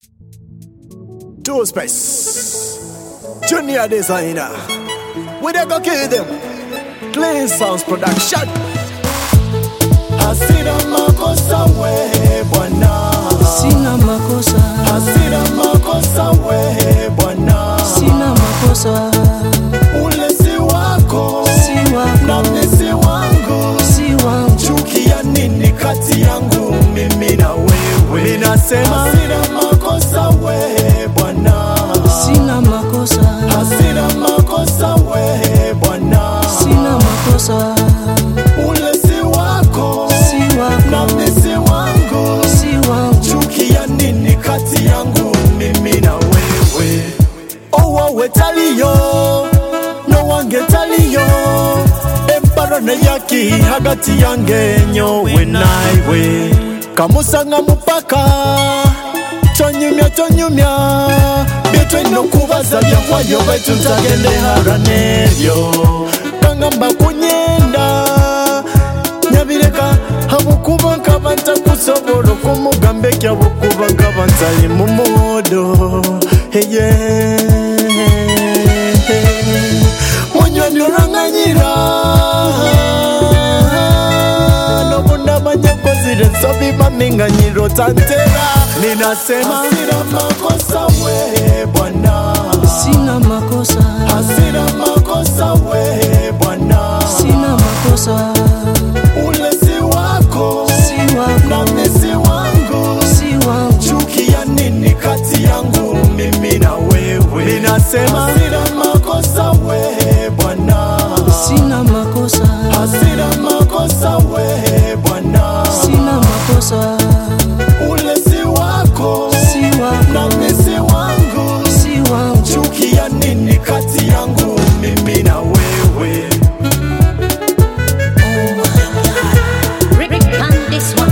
Two Space, Junior Designer. We dey go kill them. Clean Sounds Production. Hasira makosa we bwana, Sina makosa, hasira makosa we bwana, sina makosa, ule si wako si na wako, mimi si wangu. si wangu. Chuki ya nini kati yangu mimi na wewe? Ninasema hasira makosa we bwana, Sina makosa, hasira makosa we bwana, sina makosa, ule si wako si na wako, mimi si wangu. si wangu. chuki ya nini kati yangu mimi na wewe owawe taliyo nowange taliyo emparone yaki hagati yange nyowe naiwe kamusanga mupaka tonyumya tonyumya byetwena okubaza byakwayo baitu ntagende hara nebyo kangamba kunyenda nyabireka habukuba nkaba ntakusobola okumugamba ekyo habukuba nkaba ntali mu modo eye munywani olwanganyira nobundamanyakozire nsobi maminganyiro tantera ninasema hasira makosa we bwana Sina makosa, hasira makosa we bwana sina makosa, ule si wako si na wako, mimi si wangu si wangu. chuki ya nini kati yangu mimi na wewe ninasema hasira makosa we bwana Sina makosa, hasira makosa we bwana sina makosa, ule si wako si na wako, mimi si wangu si wangu. chuki ya nini kati yangu mimi na wewe Rick on this one.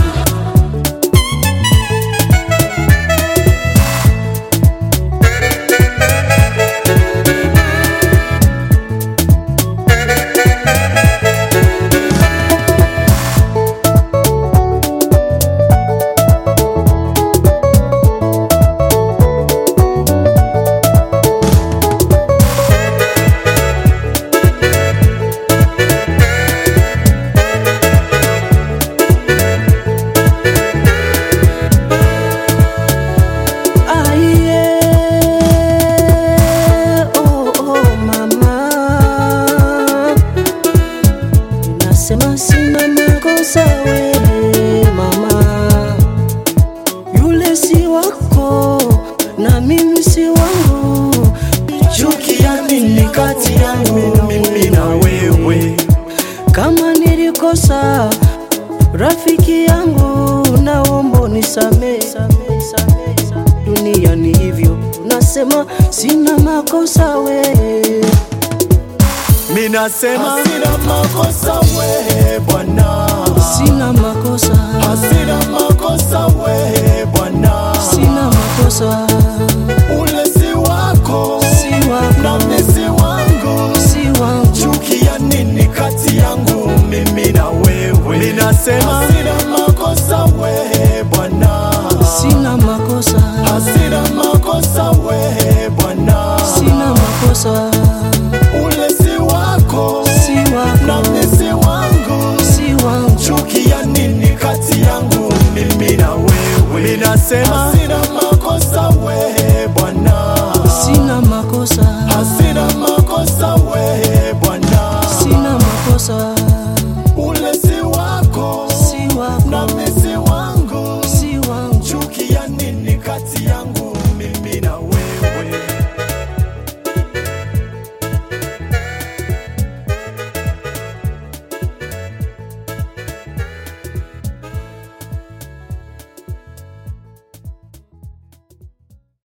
Aye, oh, oh, mama. Nasema sina makosa wewe mama, yule si wako na mimi si wangu. chuki ya nini kati yangu mimi na wewe Kama nilikosa rafiki yangu, naomba unisamehe. Dunia ni hivyo, nasema sina makosa wewe minasema hasira makosa we bwana Sina makosa, hasira makosa we bwana sina makosa, ule si wako si na wako, mimi si wangu si wangu. chuki ya nini kati yangu mimi na wewe ninasema hasira makosa we bwana Sina makosa, hasira makosa we bwana sina makosa, ule si wako si na wako, mimi si wangu si wangu. chuki ya nini kati yangu mimi na wewe ninasema hasira